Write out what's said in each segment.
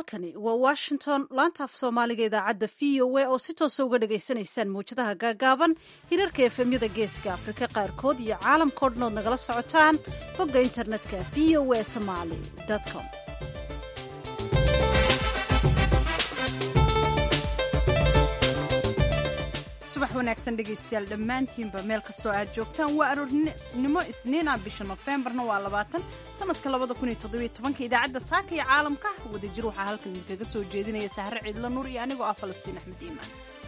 halkani waa washington laanta af soomaaliga idaacadda v o a oo si toosa uga dhagaysanaysaan mawjadaha gaagaaban hirarka efemyada geeska afrika qaarkood iyo caalamkao dhan ood nagala socotaan bogga internetka v o a somaali com subax wanaagsan dhegaystayaal dhammaantiinba meel kastoo aad joogtaan waa aroornimo isniina bisha nofembarna waa labaatan sanadka labada kun iyo toddobiyo tobanka idaacadda saaka iyo caalamka wadajir waxaa halkan idinkaga soo jeedinaya sahre ciidlo nuur iyo anigoo ah falastiin axmed iimaan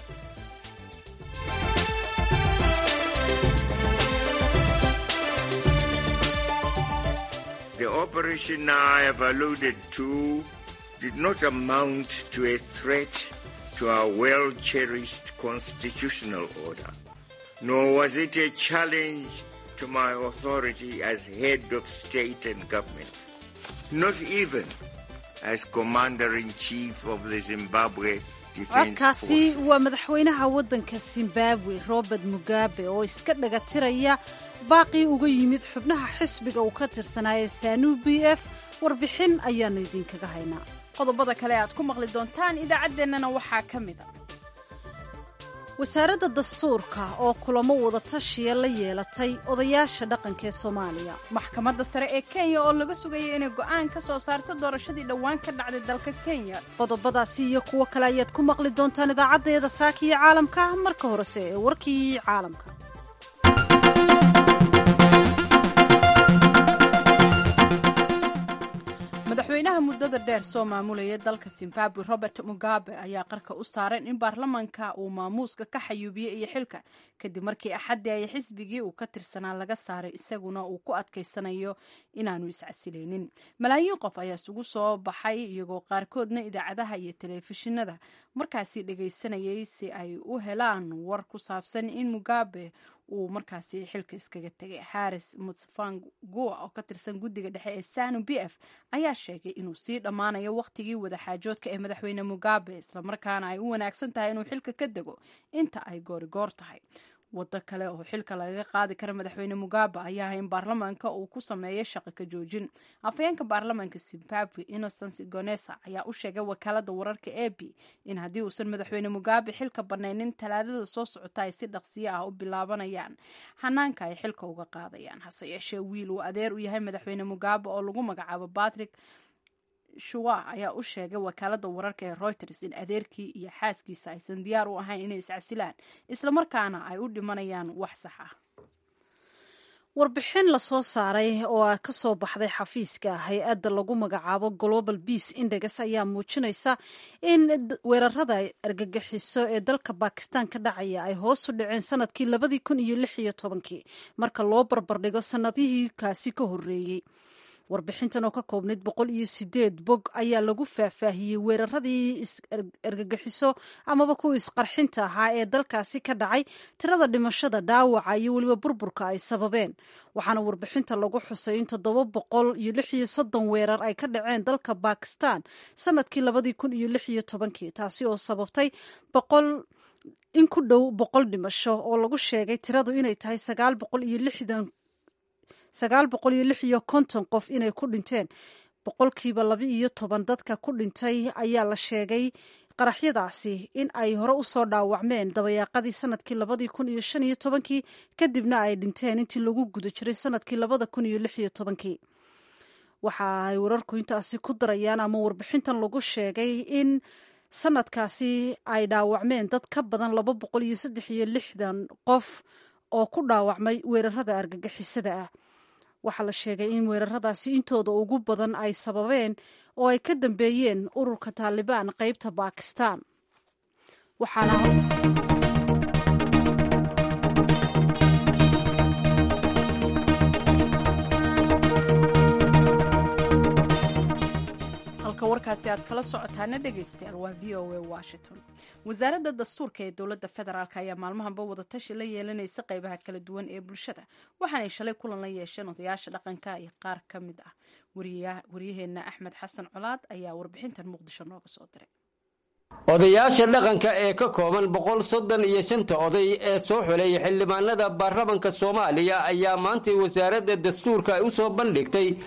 The operation I have alluded to did not amount to a threat to our well-cherished constitutional order, nor was it a challenge to my authority as head of state and government, not even as commander-in-chief of the Zimbabwe Defense codkaasi Forces. waa madaxweynaha waddanka zimbabwe robert mugabe oo iska dhaga tiraya baaqii uga yimid xubnaha xisbiga uu ka tirsanaaye sanu b f warbixin ayaannu idinkaga haynaa qodobada kale aad ku maqli doontaan idaacaddeenana waxaa ka mid a wasaaradda dastuurka oo kulamo wadatashiya la yeelatay odayaasha dhaqanka ee soomaaliya maxkamadda sare ee kenya oo laga sugaya inay go'aan ka soo saarto doorashadii dhowaan ka dhacday dalka kenya qodobadaasi iyo kuwo kale ayaad ku maqli doontaan idaacaddeeda saaka iyo caalamka marka horese ee warkii caalamka madaxweynaha muddada dheer soo maamulaya dalka zimbabwe robert mugabe ayaa qarka u saaran in baarlamanka uu maamuuska ka xayuubiyey iyo xilka kadib markii axaddii ay xisbigii uu ka tirsanaa laga saaray isaguna uu ku adkaysanayo inaanu iscasilaynin malaayiin qof ayaa isugu soo baxay iyagoo qaarkoodna idaacadaha iyo telefishinada markaasi dhagaysanayay si ay u helaan war ku saabsan in mugabe uu markaasi xilka iskaga tegay haris mutsvangua oo ka tirsan guddiga dhexe ee sanu b f ayaa sheegay inuu sii dhammaanayo wakhtigii wadaxaajoodka ee madaxweyne mugabe islamarkaana ay u wanaagsan tahay inuu xilka ka dego inta ay goorigoor tahay waddo kale oo xilka lagaga qaadi kara madaxweyne mugabe ayaa ah in baarlamaanka uu ku sameeyo shaqo ka joojin afhayeenka baarlamaanka zimbabwe innocence gonesa ayaa u sheegay wakaalada wararka a b in haddii uusan madaxweyne mugabe xilka banaynin talaadada soo socota ay si dhaqsiyo ah u bilaabanayaan hanaanka ay xilka uga qaadayaan hase yeeshee wiil uu adeer u yahay madaxweyne mugabe oo lagu magacaabo patrick shuwa ayaa u sheegay wakaalada wararka ee reuters in adeerkii iyo xaaskiisa aysan diyaar u ahayn inay iscasilaan islamarkaana ay u dhimanayaan wax sax ah warbixin lasoo saaray oo ah ka soo baxday xafiiska hay-adda lagu magacaabo global peace index ayaa muujinaysa in weerarada argagixiso ee dalka bakistan ka dhacaya ay hoos u dhaceen sanadkii labadii kun iyo lix iyo tobankii marka loo barbardhigo sanadihii kaasi ka horreeyey warbixintan oo ka koobnayd boqol iyo sideed bog ayaa lagu faahfaahiyey weeraradii argagixiso amaba kuwa isqarxinta ahaa ee dalkaasi ka dhacay tirada dhimashada dhaawaca iyo weliba burburka ay sababeen waxaana warbixinta lagu xusay in toddoba boqol iyo lix iyo soddon weerar ay ka dhaceen dalka bakistan sanadkii labadii kun iyo lix iyo tobankii taasi oo sababtay boqol in ku dhow boqol dhimasho oo lagu sheegay tiradu inay tahay sagaal boqol iyo lixdan sagaal boqol iyo lix iyo konton qof inay ku dhinteen boqolkiiba laba iyo toban dadka ku dhintay ayaa la sheegay qaraxyadaasi in ay hore usoo dhaawacmeen dabayaaqadii sanadkii labadii kun iyo shan iyo tobankii kadibna ay dhinteen intii lagu guda jiray sanadkii labada kun iyo lix iyo tobankii waxa ay wararku intaasi ku darayaan ama warbixintan lagu sheegay in sanadkaasi ay dhaawacmeen dad ka badan laba boqol iyo saddex iyo lixdan qof oo ku dhaawacmay weerarada argagixisada ah waxaa la sheegay in weeraradaasi intooda ugu badan ay sababeen oo ay ka dambeeyeen ururka taalibaan qeybta bakistan waxaana halka warkaasi aad kala socotaana dhegaystayaal waa v o a washington wasaaradda dastuurka ee dowladda federaalk ayaa maalmahanba wadatashi la yeelanaysa qeybaha kala duwan ee bulshada waxaanay shalay kulan la yeesheen odayaasha dhaqanka iyo qaar ka mid ah waryaheena axmed xasan colaad ayaa warbixintan muqdisho nooga soo diray odayaasha dhaqanka ee ka kooban boqol soddon iyo shanta oday ee soo xuleeya xildhibaanada baarlamanka soomaaliya ayaa maantay wasaaradda dastuurka u soo bandhigtay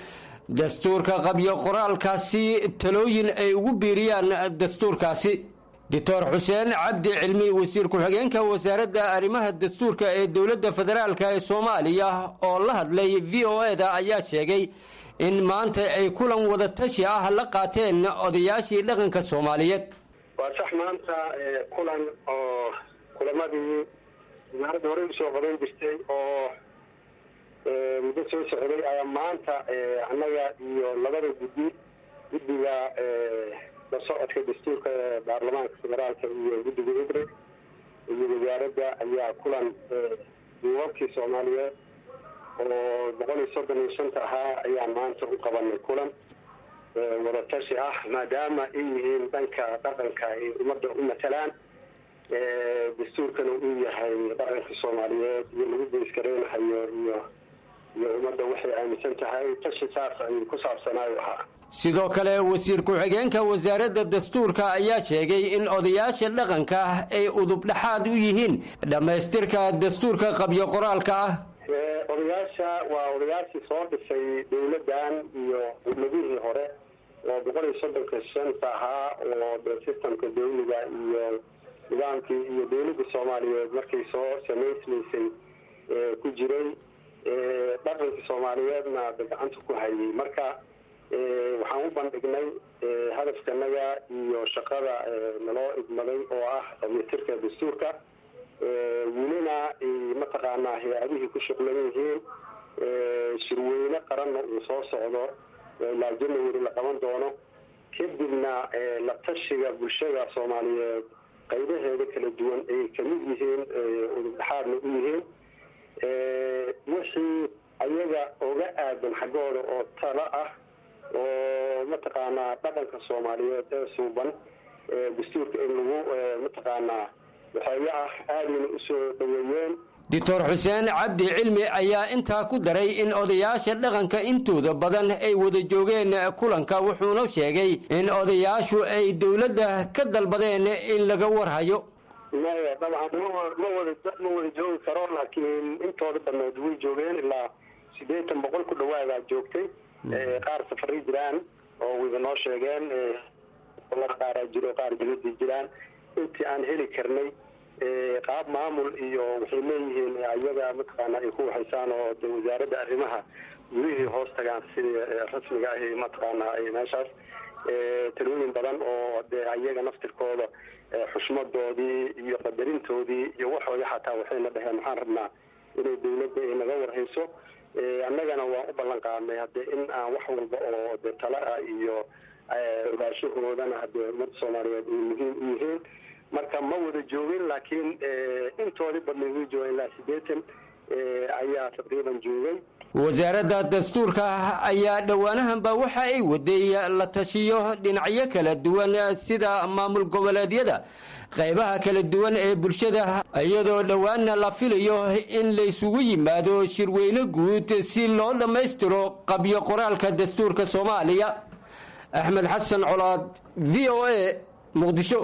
dastuurka qabyo qoraalkaasi talooyin ay ugu biiriyaan dastuurkaasi doctor xuseen cabdi cilmi wasiir ku-xigeenka wasaaradda arrimaha dastuurka ee dowladda federaalk ee soomaaliya oo la hadlay v o e-da ayaa sheegay in maanta ay kulan wadatashi ah la qaateen odayaashii dhaqanka soomaaliyeed waa sax maanta kulan oo kulamadii wasaaradda horey usoo qaban jirtay oo muddo soo socday ayaa maanta annaga iyo labada guddi guddiga la socodka dastuurka baarlamaanka federaalka iyo guddiga ibre iyo wasaaradda ayaa kulan duubabkii soomaaliyeed oo boqol iyo soddon iyo shanta ahaa ayaan maanta u qabanay kulan wadatashi ah maadaama ay yihiin dhanka dhaqanka ay ummadda u matalaan dastuurkana uu yahay dhaqanka soomaaliyeed iyo lagu geysgareynahayo iyo iyo ummadda waxay aaminsan tahay tashi saas ayuu ku saabsanaayo ahaa sidoo kale wasiir ku-xigeenka wasaaradda dastuurka ayaa sheegay in odayaasha dhaqanka ay udubdhaxaad u yihiin dhammaystirka dastuurka qabyo qoraalka ah odayaasha waa odayaashii soo dhisay dowladdan iyo dowladihii hore oo boqol iyo soddonka shanta ahaa oo de systemka dawliga iyo nidaamkii iyo dowladda soomaaliyeed markay soo samaysmaysay ku jiray dhaqankii soomaaliyeedna de gacanta ku hayay marka waxaan u bandhignay hadafkanaga iyo shaqada naloo idmaday oo ah dhamaystirka dastuurka welina mataqaanaa hay-adihii ku shuqlan yihiin shirweyne qaranna uu soo socdo ilaa january la qaban doono kadibna la tashiga bulshada soomaaliyeed qaybaheeda kala duwan ay kamid yihiin udubdhaxaadna u yihiin wixii ayaga oga aadan xaggooda oo talo ah oo mataqaanaa dhaqanka soomaaliyeed ee suuban dastuurka in lagu mataqaanaa waxooga ah aadayna usoo dhaweeyeen doctor xuseen cabdi cilmi ayaa intaa ku daray in odayaasha dhaqanka intooda badan ay wada joogeen kulanka wuxuuna sheegay in odayaashu ay dowladda ka dalbadeen in laga warhayo maya dabcan ma ma wada ma wada joogi karo laakiin intooda badnood way joogeen ilaa siddeetan boqol ku dhawaadaa joogtay qaar safaray jiraan oo wada noo sheegeen qaaraa jiro qaar dibadii jiraan intii aan heli karnay qaab maamul iyo waxay leeyihiin ayaga mataqaana ay ku waxaysaan oo de wasaaradda arrimaha gurihii hoos tagaan sidii rasmiga ahi mataqaana meeshaas talooyin badan oo de ayaga naftirkooda xushmadoodii iyo qadarintoodii iyo waxooda xataa waxayna dhaheen maxaan rabnaa inay dawladda ay naga warhayso annagana waan u ballan qaadnay hadde in aan wax walba oo de tala ah iyo ogaashahoodana hadee ummadda soomaaliyeed ay muhiim u yihiin marka ma wada joogin laakiin intoodii badnay way joogeen ilaa siddeetan ayaa taqriiban joogay wasaaradda dastuurka ayaa dhowaanahanba waxa ay waday la tashiyo dhinacyo kala duwan sida maamul goboleedyada qaybaha kala duwan ee bulshada iyadoo dhowaanna la filayo in laysugu yimaado shirweyne guud si loo dhammaystiro qabyo qoraalka dastuurka soomaaliya axmed xasan colaad v o a muqdisho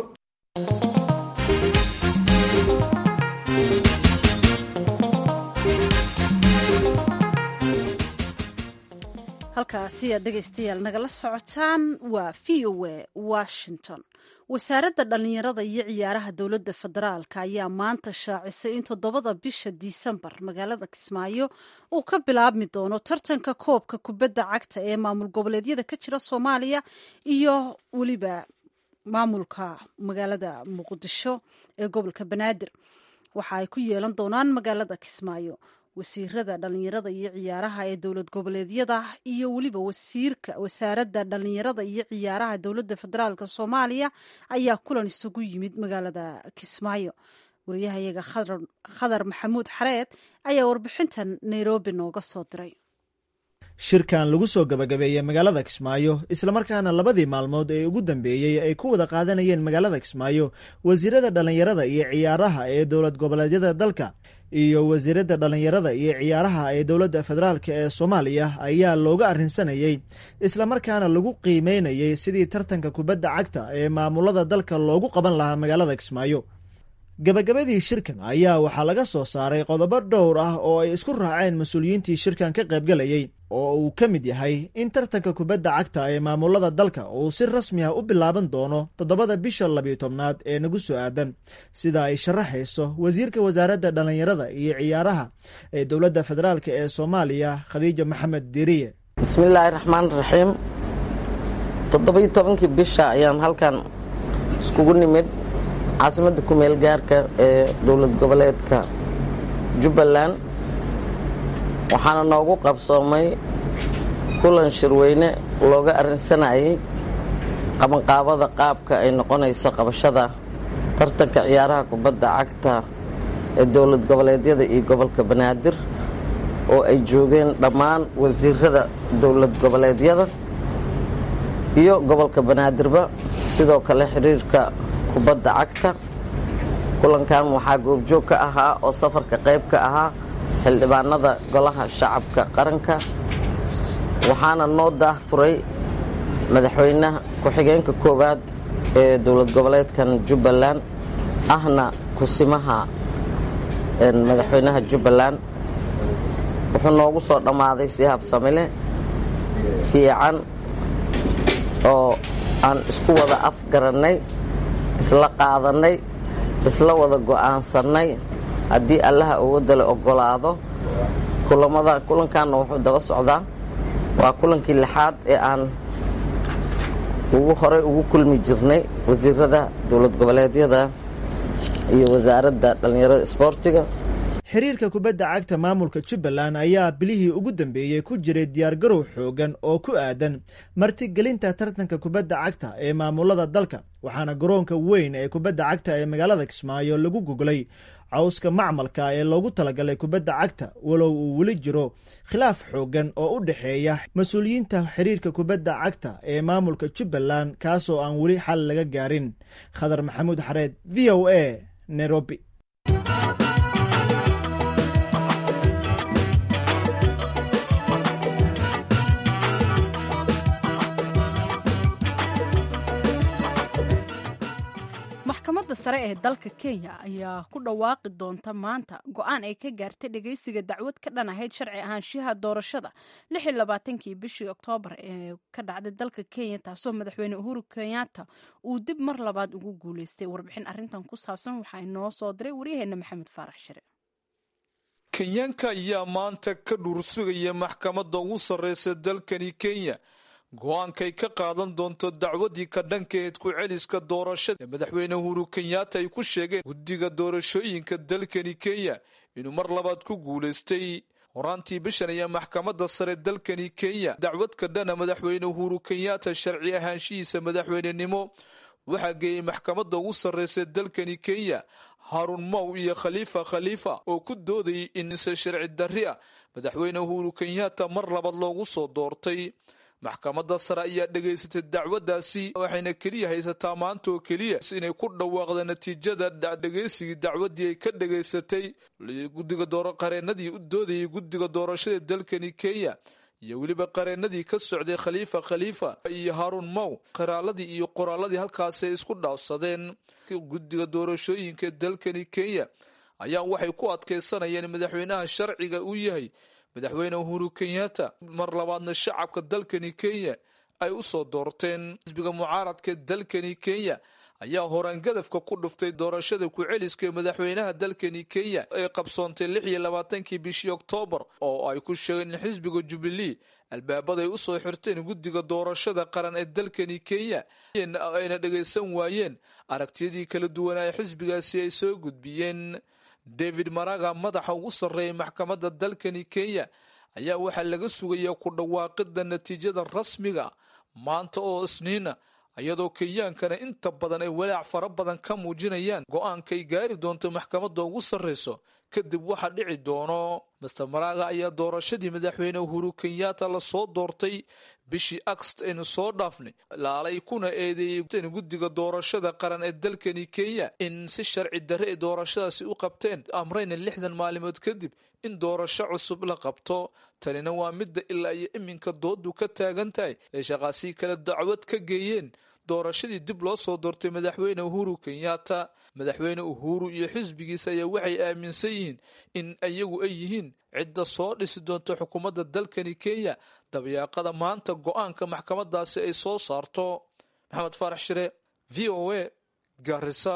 halkaasi aad dhegaystayaal nagala socotaan waa v o a washington wasaaradda dhallinyarada iyo ciyaaraha dowladda federaalka ayaa maanta shaacisay in toddobada bisha disembar magaalada kismaayo uu ka bilaabmi doono tartanka koobka kubadda cagta ee maamul goboleedyada ka jira soomaaliya iyo weliba maamulka magaalada muqdisho ee gobolka banaadir waxa ay ku yeelan doonaan magaalada kismaayo wasiirada dhallinyarada iyo ciyaaraha ee dowlad goboleedyada iyo weliba wasiirka wasaaradda dhallinyarada iyo ciyaaraha dowladda federaalk soomaaliya ayaa kulan isugu yimid magaalada kismaayo wariyahayaga khadar maxamuud xareed ayaa warbixintan nairobi nooga soo diray shirkan lagu soo gabagabeeyey magaalada kismaayo islamarkaana labadii maalmood ee ugu dambeeyey ay ku wada qaadanayeen magaalada kismaayo wasiirada dhallinyarada iyo ciyaaraha ee dowlad goboleedyada dalka iyo wasiiradda dhallinyarada iyo ciyaaraha ee dowladda federaalk ee soomaaliya ayaa looga arrinsanayey islamarkaana lagu qiimeynayey sidii tartanka kubadda cagta ee maamulada dalka loogu qaban lahaa magaalada kismaayo gabagabadii shirkan ayaa waxaa laga soo saaray qodobo dhowr ah oo ay isku raaceen mas-uuliyiintii shirkan ka qaybgalayey oo uu ka mid yahay in tartanka kubadda cagta ee maamulada dalka uu si rasmi ah u bilaaban doono toddobada bisha labiyo tobnaad ee nagu soo aadan sida ay sharaxayso wasiirka wasaaradda dhallinyarada iyo ciyaaraha ee dowladda federaalk ee soomaaliya khadiija maxamed diriye bismillaahi raxmaan raxiim toddobiyo tobankii bisha ayaan halkan iskugu nimid caasimadda kumeel gaarka ee dowlad goboleedka jubbaland waxaana noogu qabsoomay kulan shirweyne looga arrinsanayay qabanqaabada qaabka ay noqonayso qabashada tartanka ciyaaraha kubadda cagta ee dowlad goboleedyada iyo gobolka banaadir oo ay joogeen dhammaan wasiirada dowlad goboleedyada iyo gobolka banaadirba sidoo kale xiriirka kubadda cagta kulankan waxaa goobjoog ka ahaa oo safarka qayb ka ahaa xildhibaanada golaha shacabka qaranka waxaana noo daahfuray madaxweynaha ku-xigeenka koowaad ee dowlad goboleedkan jubbaland ahna kusimaha madaxweynaha jubbaland wuxuu noogu soo dhammaaday si habsamile fiican oo aan isku wada afgarannay isla qaadannay isla wada go'aansannay haddii allaha awoodale ogolaado kulamada kulankaanna wuxuu daba socdaa waa kulankii lixaad ee aan ugu horey ugu kulmi jirnay wasiirada dowlad goboleedyada iyo wasaaradda dhallinyarada isboortiga xiriirka kubadda cagta maamulka jubbaland ayaa bilihii ugu dambeeyey ku jiray diyaargarow xoogan oo ku aadan martigelinta tartanka kubadda cagta ee maamulada dalka waxaana garoonka weyn ee kubadda cagta ee magaalada kismaayo lagu goglay cawska macmalka ee loogu talagalay kubadda cagta walow uu weli jiro khilaaf xoogan oo u dhexeeya mas-uuliyiinta xiriirka kubadda cagta ee maamulka jubbaland kaasoo aan weli xal laga gaarin khadar maxamuud xareed v o a nairobi maxkamadda sare ee dalka kenya ayaa ku dhawaaqi doonta maanta go-aan ay ka gaartay dhegeysiga dacwad ka dhan ahayd sharci ahaanshiyaha doorashada kii bishii oktoobar ee ka dhacday dalka kenya taasoo madaxweyne uhuru kenyatta uu dib mar labaad ugu guuleystay warbixin arintan ku saabsan waxaa inoo soo diray waryaheena maxamed faarax shire kenyaanka ayaa maanta ka dhuursugaya maxkamadda ugu sarreysa dalkani kenya go-aankay ka qaadan doonto dacwadii ka dhankeed ku celiska doorashada ee madaxweyne uhuru kenyatta ay ku sheegeen guddiga doorashooyinka dalkani kenya inuu mar labaad ku guulaystay horaantii bishan ayaa maxkamadda sare dalkani kenya dacwad ka dhana madaxweyne uhuru kenyatta sharci ahaanshihiisa madaxweynenimo waxaa geeyey maxkamadda ugu sarreysa dalkani kenya haarun mow iyo khaliifa khaliifa oo ku doodayay inse sharci darri ah madaxweyne uhuru kenyatta mar labaad loogu soo doortay maxkamadda sare ayaa dhegaysatay dacwaddaasi waxayna keliya haysataa maanta oo keliya inay ku dhawaaqda natiijada dhegaysigii dacwaddii ay ka dhegaysatay guddiga qareenadii u doodayay guddiga doorashada dalkani kenya iyo weliba qareenadii ka socday khaliifa khaliifa iyo haarun mow qaraaladii iyo qoraaladii halkaasi ay isku dhaafsadeen guddiga doorashooyinka dalkani kenya ayaa waxay ku adkaysanayeen madaxweynaha sharciga uu yahay madaxweyne uhuru kenyatta mar labaadna shacabka dalkani kenya ay u soo doorteen xisbiga mucaaradka dalkani kenya ayaa horaan gadafka ku dhuftay doorashada ku-celiska ee madaxweynaha dalkani kenya ee qabsoontay lix iyo labaatankii bishii oktoobar oo ay ku sheegeen in xisbiga jubilee albaabaday usoo xirteen guddiga doorashada qaran ee dalkani kenya ayna dhagaysan waayeen aragtiyadii kala duwanaa xisbigaasi ay soo gudbiyeen david maraga madaxa ugu sarreeyay maxkamadda dalkani kenya ayaa waxaa laga sugayaa ku dhawaaqida natiijada rasmiga maanta oo isniina iyadoo kenyaankana inta badan ay walaac fara badan ka muujinayaan go-aankay gaari doonto maxkamadda ugu sarreyso kadib waxa dhici doono master maraga ayaa doorashadii madaxweyne uhuru kenyatta lasoo doortay bishii agst aynu soo dhaafnay laalay kuna eedeeyey guddiga doorashada qaran ee dalkani kenya in si sharci darre ay doorashadaasi u qabteen amrayna lixdan maalimood kadib in doorasho cusub la qabto tanina waa midda ilaa iyo iminka doodu ka taagan tahay ay shaqaasii kale dacwad ka geeyeen doorashadii dib loo soo doortay madaxweyne uhuru kenyatta madaxweyne uhuru iyo xisbigiisa ayaa waxay aaminsan yihiin in iyagu ay yihiin cidda soo dhisi doonta xukuumadda dalkani kenya dabyaaqada maanta go-aanka maxkamadaasi ay soo saarto maxamed faarax shire v o a garisa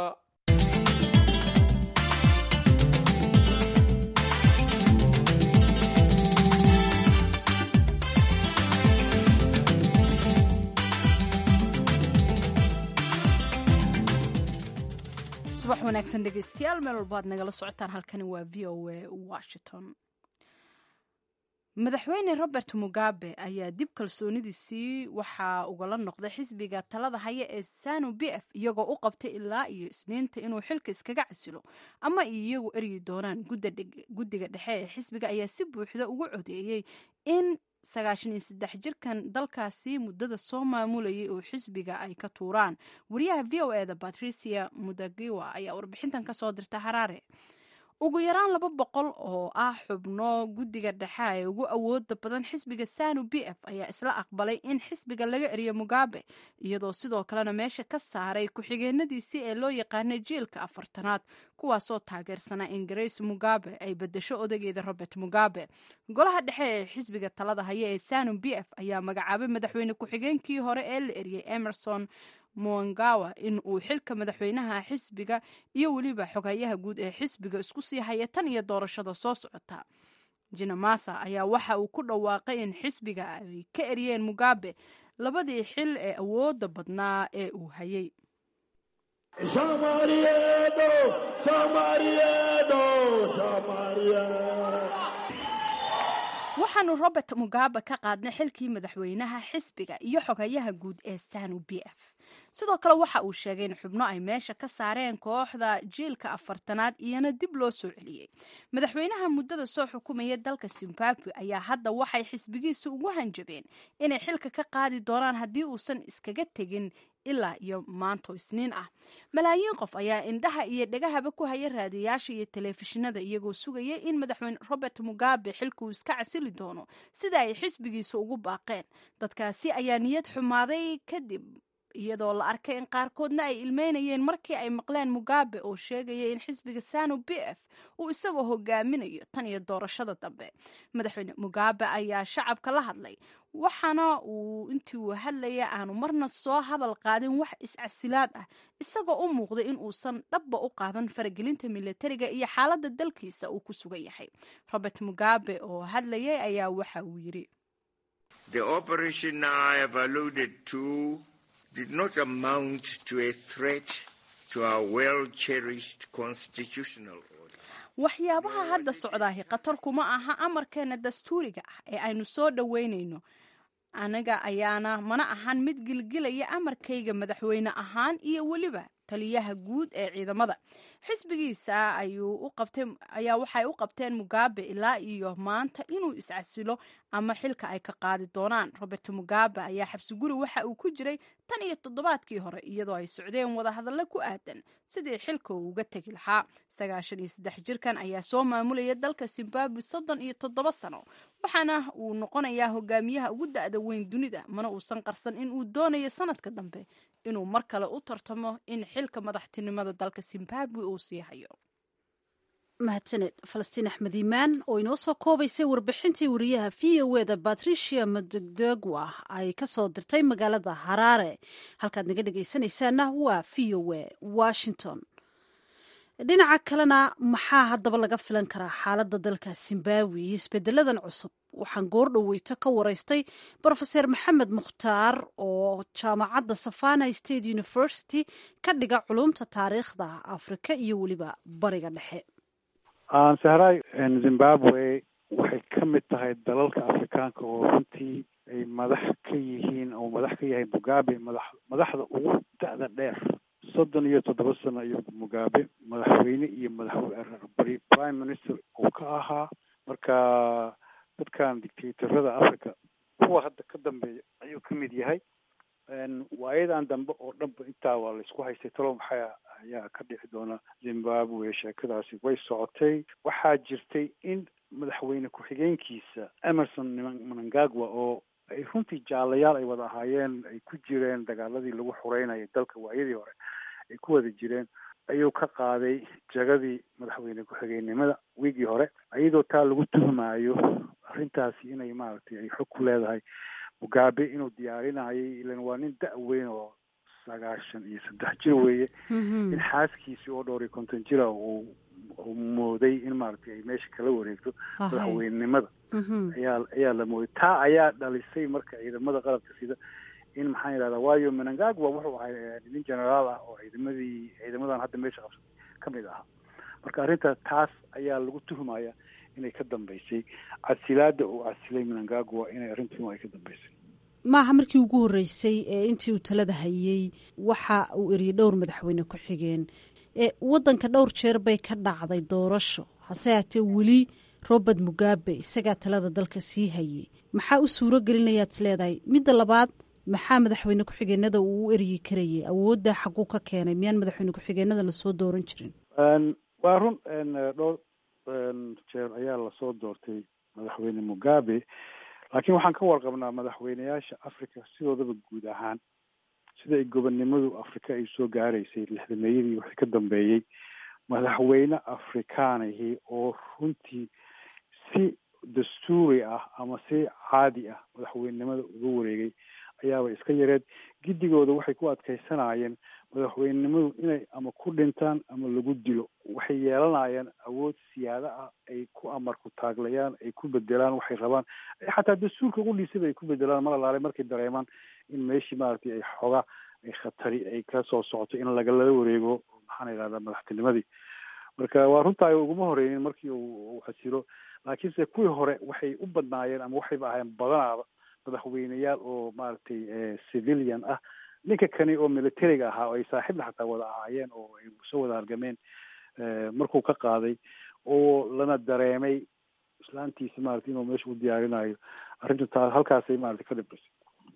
subax wanaagsan dhegeystayaal meel walba aad nagala socotaan halkani waa v o a washington madaxweyne robert mugabe ayaa dib kalsoonidiisii waxaa ugala noqday xisbiga talada haya ee sanu b f iyagoo u qabtay ilaa iyo isniinta inuu xilka iskaga casilo ama iyagu eryi doonaan guddiga dhexe ee xisbiga ayaa si buuxda ugu codeeyey in sagaashan iyo saddex jirkan dalkaasi muddada soo maamulayay oo xisbiga ay ka tuuraan wariyaha v o eda patricia mudagiwa ayaa warbixintan kasoo dirta haraare ugu yaraan laba boqol oo ah xubno guddiga dhexe ee ugu awooda badan xisbiga sanu b f ayaa isla aqbalay in xisbiga laga eriyo mugabe iyadoo sidoo kalena meesha ka saaray ku-xigeenadiisii ee loo yaqaanay jiilka afartanaad kuwaasoo taageersanaa in grace mugabe ay bedesho odageeda robert mugabe golaha dhexe ee xisbiga talada haya ee sanu b f ayaa magacaabay madaxweyne ku-xigeenkii hore ee la eriyey emerson muangawa in uu xilka madaxweynaha xisbiga iyo weliba xogayaha guud ee xisbiga isku sii haya tan iyo doorashada soo socota jinamasa ayaa waxa uu ku dhawaaqay in xisbiga ay ka eriyeen mugabe labadii xil ee awooda badnaa ee uu hayay waxaanu robert mugabe ka qaadnay xilkii madaxweynaha xisbiga iyo xogayaha guud ee sanu b f sidoo kale waxa uu sheegay in xubno ay meesha ka saareen kooxda jiilka afartanaad iyana dib loo soo celiyey madaxweynaha muddada soo xukumaya dalka zimbabwe ayaa hadda waxay xisbigiisu ugu hanjabeen inay xilka ka qaadi doonaan haddii uusan iskaga tegin ilaa iyo maanto isniin ah malaayiin qof ayaa indhaha iyo dhegahaba ku haya raadiyaasha iyo telefishinada iyagoo sugaya in madaxweyne robert mugabe xilka uu iska casili doono sida ay xisbigiisa ugu baaqeen dadkaasi ayaa niyad xumaaday kadib iyadoo la arkay in qaarkoodna ay ilmeynayeen markii ay maqleen mugabe oo sheegaya in xisbiga sanu b f uu isagoo hogaaminayo tan iyo doorashada dambe madaxweyne mugabe ayaa shacabka la hadlay waxaana uu intii uu hadlaya aanu marna soo hadal qaadin wax is-casilaad ah isagoo u muuqday in uusan dhabba u qaadan faragelinta milatariga iyo xaaladda dalkiisa uu ku sugan yahay robert mugabe oo hadlayay ayaa waxa uu yiri did not amount to a threat to our well-cherished constitutional order. waxyaabaha hadda socdaahi khatar kuma aha amarkeena dastuuriga ah ee aynu soo dhoweynayno anaga ayaana mana ahan mid gilgilaya amarkayga madaxweyne ahaan iyo weliba taliyaha guud ee ciidamada xisbigiisa ayaa waxay u qabteen mugabe ilaa iyo maanta inuu iscasilo ama xilka ay ka qaadi doonaan robert mugabe ayaa xabsiguri waxa uu ku jiray tan iyo toddobaadkii hore iyadoo ay socdeen wadahadallo ku aadan sidii xilka uu uga tegi lahaa sagaashan iyo saddex jirkan ayaa soo maamulaya dalka zimbabwe soddon iyo toddoba sano waxaana uu noqonayaa hogaamiyaha ugu da-da weyn dunida mana uusan qarsan in uu doonayo sanadka dambe inuu mar kale u tartamo in xilka madaxtinimada dalka zimbabwe uu sii hayo mahadsaned falastiin axmed iimaan oo inoo soo koobaysay warbixintii wariyaha v o eda batricia madegdegwa ay ka soo dirtay magaalada haraare halkaad naga dhegaysanaysaana waa v o e washington dhinaca kalena maxaa haddaba laga filan karaa xaaladda dalka zimbabwe iyo isbedeladan cusub waxaan goor dhoweyto ka waraystay brofeser maxamed mukhtaar oo jaamacadda savana state university ka dhiga culumta taariikhda afrika iyo weliba bariga dhexe sahray zimbabwe waxay ka mid tahay dalalka afrikaanka oo runtii ay madax ka yihiin oo madax ka yahay mugabe madax madaxda ugu da-da dheer soddon iyo toddoba sano iyo mugabe madaxweyne iyo madax prime minister uu ka ahaa marka dadkan dictatorada africa kuwa hadda ka dambeeya ayuu ka mid yahay waayadan dambe oo dhanba intaa waa laisku haystay talo maxaa ayaa ka dhici doona zimbabwe sheekadaasi way socotay waxaa jirtay in madaxweyne ku-xigeenkiisa emerson mnangagwa oo ay runtii jaalayaal ay wada ahaayeen ay ku jireen dagaaladii lagu xureynayay dalka waayadii hore ay ku wada jireen ayuu ka qaaday jagadii madaxweyne ku-xigeenimada wiigii hore iyadoo taa lagu tuhmaayo arrintaasi inay maaragtay ay xog ku leedahay mugabe inuu diyaarinayay ilan waa nin da- weyn oo sagaashan iyo saddex jir weeye in xaaskiisii oo dhowr iyo konton jira uu uu mooday in maaragtay ay meesha kala wareegto madaxweynenimada ayaa ayaa la mooday taa ayaa dhalisay marka ciidamada qalabka sida in maxaan yidhahdaa waayo menangagwa wuxuu ahay nin generaal ah oo ciidamadii ciidamadan hadda meesha qabsatay ka mid ahaa marka arrinta taas ayaa lagu tuhmaya inay ka dambeysay casilaada uu casilay menangagwa inay arrintu ay ka dambeysay maaha markii ugu horreysay ee intii uu talada hayey waxa uu eriyey dhowr madaxweyne ku xigeen waddanka dhowr jeer bay ka dhacday doorasho hase haatee weli robert mugabe isagaa talada dalka sii hayey maxaa u suuro gelinayaad is leedahay midda labaad maxaa madaxweyne ku-xigeenada uu u eryi karayay awoodda xaguu ka keenay miyaan madaxweyne ku-xigeenada lasoo dooran jirin waa run dhowr jeer ayaa lasoo doortay madaxweyne mugabe laakiin waxaan ka warqabnaa madaxweyneyaasha africa sidoodaba guud ahaan sida ay gobonnimadu afrika ay soo gaaraysay lixdameeyadii wixii ka dambeeyey madaxweyne afrikaanihii oo runtii si dastuuri ah ama si caadi ah madaxweynenimada uga wareegay ayaaba iska yareed giddigooda waxay ku adkaysanayeen madaxweynenimadu inay ama ku dhintaan ama lagu dilo waxay yeelanayeen awood siyaada ah ay ku amarku taaglayaan ay ku bedelaan waxay rabaan xataa dastuurka qudhiisaba ay ku bedelaan mar alaale markay dareemaan in meeshii maaragtay ay xoga ay khatari ay ka soo socoto in lagalala wareego maxaan idhahdaa madaxtinimadii marka waa runtaa uguma horeynin markii uu casiro laakiinse kuwii hore waxay u badnaayeen ama waxayba ahaayeen badanaaba madaxweyneyaal oo maaragtay civilian ah ninka kani oo militariga ahaa oo ay saaxiibna xataa wada ahaayeen oo ay soo wada argameen markuu ka qaaday oo lana dareemay islaantiisi maarata inuu meesha u diyaarinayo arrinta taa halkaasay maarata ka dhibrisay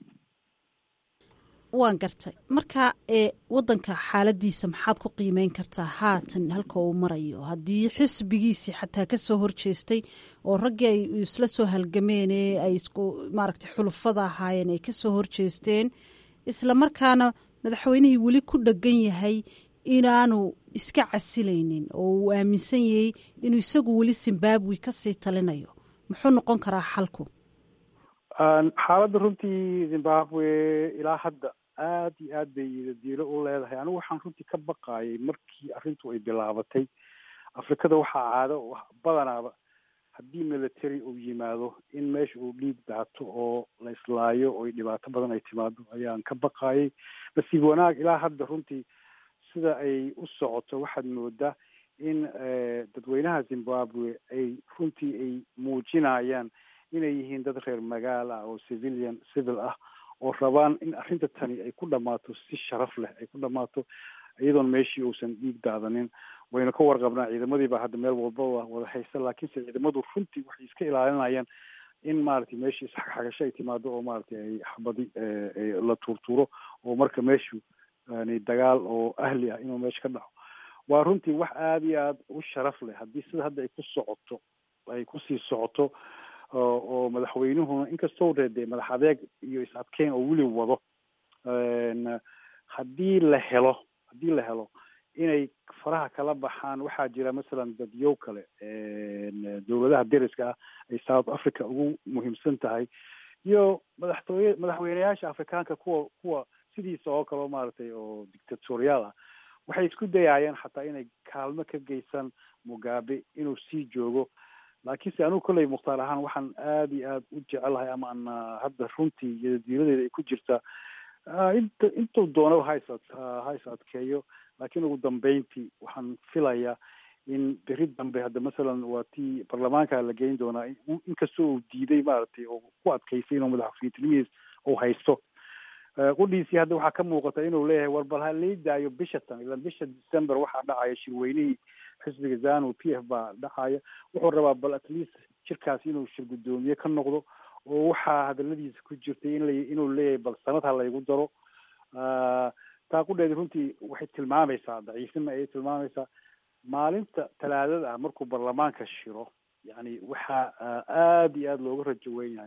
waan gartay marka ee waddanka xaaladiisa maxaad ku qiimeyn kartaa haatan halka uu marayo haddii xisbigiisii xataa kasoo horjeestay oo raggii ay isla soo halgameen ee ay isku maaragtay xulufada ahaayeen ay kasoo horjeesteen isla markaana madaxweynihii weli ku dhegan yahay inaanu iska casilaynin oo uu aaminsan yahay inuu isagu weli zimbabwe kasii talinayo muxuu noqon karaa xalku xaaladda runtii zimbabwe ilaa hadda aad iyo aad bay diilo u leedahay anigu waxaan runtii ka baqaayay markii arrintu ay bilaabatay afrikada waxaa caado badanaaba haddii military uu yimaado in meesha uu dhiig daato oo la islaayo oo dhibaato badan ay timaado ayaan ka baqaayay nasiib wanaag ilaa hadda runtii sida ay u socoto waxaad moodaa in dadweynaha zimbabwe ay runtii ay muujinayaan inay yihiin dad reer magaal ah oo civilian civil ah oo rabaan in arrinta tani ay ku dhammaato si sharaf leh ay ku dhammaato iyadoon meeshii uusan dhiig daadanin waynu ka warqabnaa ciidamadiiba hadda meel walbaba wada haysta laakiinse ciidamadu runtii waxay iska ilaalinayaan in maaragtay meeshii isxagxagasho ay timaado oo maaragtay ay xabadi la tuurtuuro oo marka meeshu yani dagaal oo ahli ah inuu meesha ka dhaco waa runtii wax aada iyo aada u sharaf leh haddii sida hadda ay ku socoto ay kusii socoto oo madaxweynuhuna inkastoo reedee madax adeeg iyo is adkeyn oo weli wado haddii la helo haddii la helo inay faraha kala baxaan waxaa jira masalan dadyow kale dowladaha deriska ah ay south africa ugu muhiimsan tahay iyo madaxtooye madaxweyneyaasha afrikaanka kuwa kuwa sidiisa oo kale maaragtay oo dictatorial ah waxay isku dayaayeen xataa inay kaalmo ka geysan mugabe inuu sii joogo laakiinse anigu kolley mukhtaar ahaan waxaan aada iyo aada u jecelahay ama aan hadda runtii iyodiiladeeda ay ku jirtaa inta intuu doonaba ha is ha is adkeeyo laakiin ugu dambeyntii waxaan filayaa in beri dambe hadda masalan waa tii baarlamaanka la geyn doonaa inkastoo uu diiday maaragtay oo ku adkaysay inuu madaxweynetinimihiis uu haysto qudhiisii hadda waxaa ka muuqata inuu leeyahay war bal ha lii daayo bisha tan ilan bisha december waxaa dhacaya shirweynihii xisbiga zanu p f baa dhacaya wuxuu rabaa bal at least shirkaas inuu shir guddoomiye ka noqdo oo waxaa hadaladiisa ku jirtay in la inuu leeyahay bal sanad ha laygu daro taa qudheedi runtii waxay tilmaamaysaa daciifnima ayay tilmaamaysaa maalinta talaadada ah markuu baarlamaanka shiro yani waxaa aada iyo aada looga rajo weyn yahay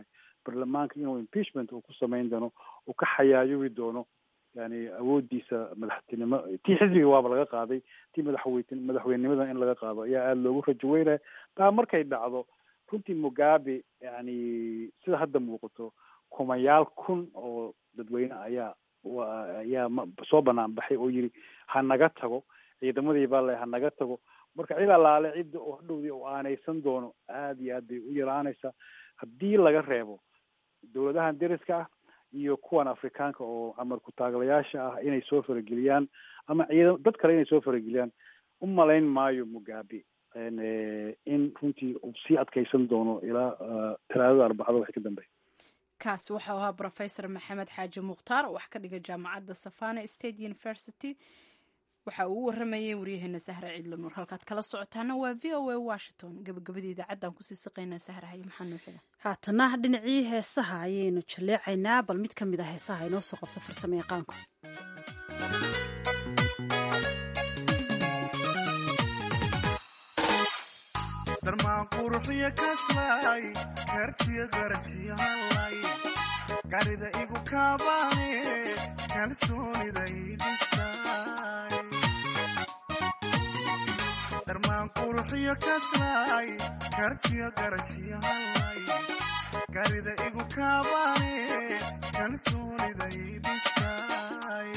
baarlamaanka inuu impeachment uu ku samayn doono uu ka xayaayubi doono yani awoodiisa madaxtinimo tii xisbiga waaba laga qaaday tii madaxweyne madaxweynenimada in laga qaado ayaa aada loogu rajo weynaya taa markay dhacdo runtii mugabe yani sida hadda muuqato kumayaal kun oo dadweyne ayaa ayaa soo banaan baxay oo yiri ha naga tago ciidamadii baa le ha naga tago marka cid allaale cidda oo hadhowdii u aanaysan doono aada iyo aad bay u yaraanaysaa haddii laga reebo dowladahan deriska ah iyo kuwan afrikaanka oo camar ku-taaglayaasha ah inay soo farageliyaan ama ciidan dad kale inay soo farageliyaan u malayn maayo mugabe in runtii uu sii adkeysan doono ilaa talaadada arbacada waxay ka dambeeya kaasi waxau ahaa rofesor maxamed xaaji mukhtaar oo wax ka dhiga jaamacadda savana state university waxa uu u waramayay waryaheena sahra ciidla nuur halkaad kala socotaana waa v o a washington gabagabadii idaacaddan kusii siqaynaa sahra haye maxaa noo xiga haatana dhinacii heesaha ayaynu jaleecaynaa bal mid ka mid a heesaha inoo soo qabta farsamo yaqaanku darmaan quruxyo kaslay kartiyo garashiyahalay garida igu kaabaane kalsooniday dhistay darmaan quruxyo kaslay kartiyo garashiyahalay garida igu kaabaane kalsooniday dhistay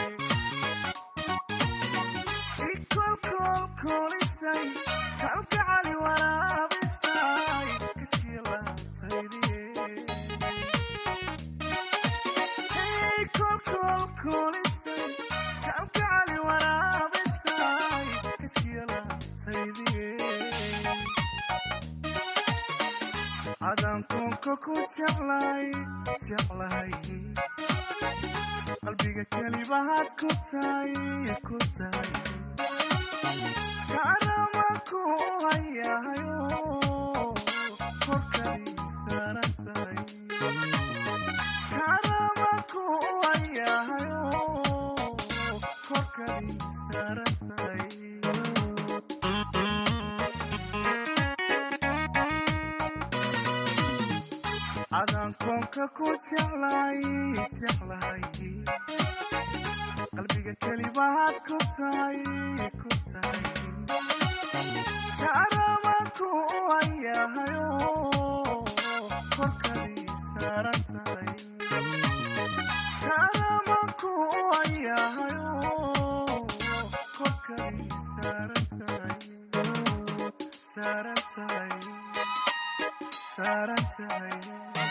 ikolkolkolisay kalgacali waraabisay kashkii laabtaydiye kolkolkolisay kalgacali waraabisay kashkii laabtaydiye adaan koonka ku jeclay jeclahay qalbiga kelibahaad ku tahay ku tahay kaanamanku hayahayo korkadii saaran tahay kaanamanku hayahayo korkadii saaran tahay adaan koonka ku jeclay jeclahay qalbiga kelibahaad ku tahay ku tahay kaanamanku hayahayo korkadii saaran tahay kaanamanku hayahayo korkadii saaran tahay saaran tahay saaran tahay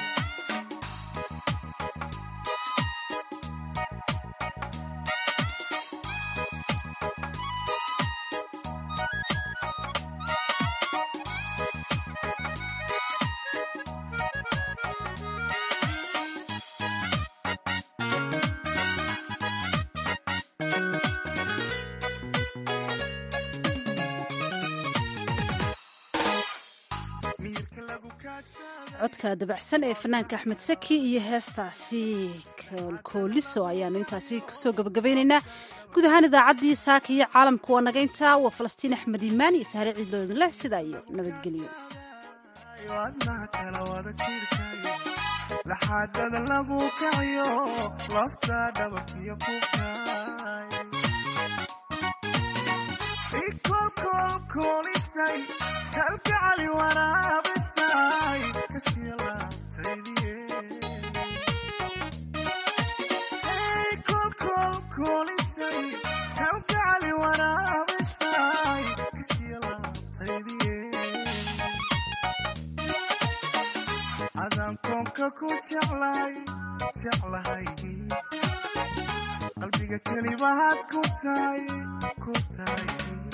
codka dabacsan ee fanaanka axmed saki iyo heestaasi kooliso ayaanu intaasi kusoo gabagabeynaynaa guud ahaan idaacaddii saaka iyo caalamka waa naga intaa waa falastiin axmed iimaan iyo sahre ciidloodin leh sidaa iyo nabadgelyo adnaha kala wada jirkay laxaadada lagu kaciyo lafta dhabarkiyo kubkay ikolkolkolisay kalgacali waraabisay kashkii laabtaydiye kolkolkolisay kalgacali waraabisay kashkii laabtaydiye adaan koonka ku jeclay jeclahay qalbiga kelibahaad ku tahay ku tahay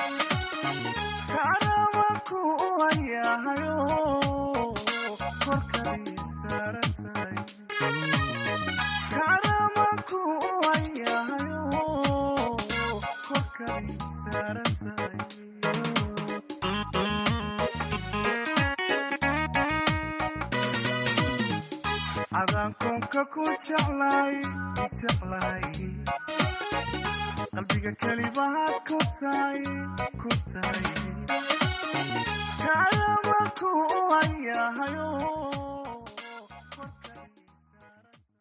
kaanamanku hayahayo korkadii saaran tahay kaanamanku hayahayo korkadii saaran tahay adaan koonka ku jeclay jeclahay qalbiga kelibahaad ku tahay ku tahay kaanamanku hayahayo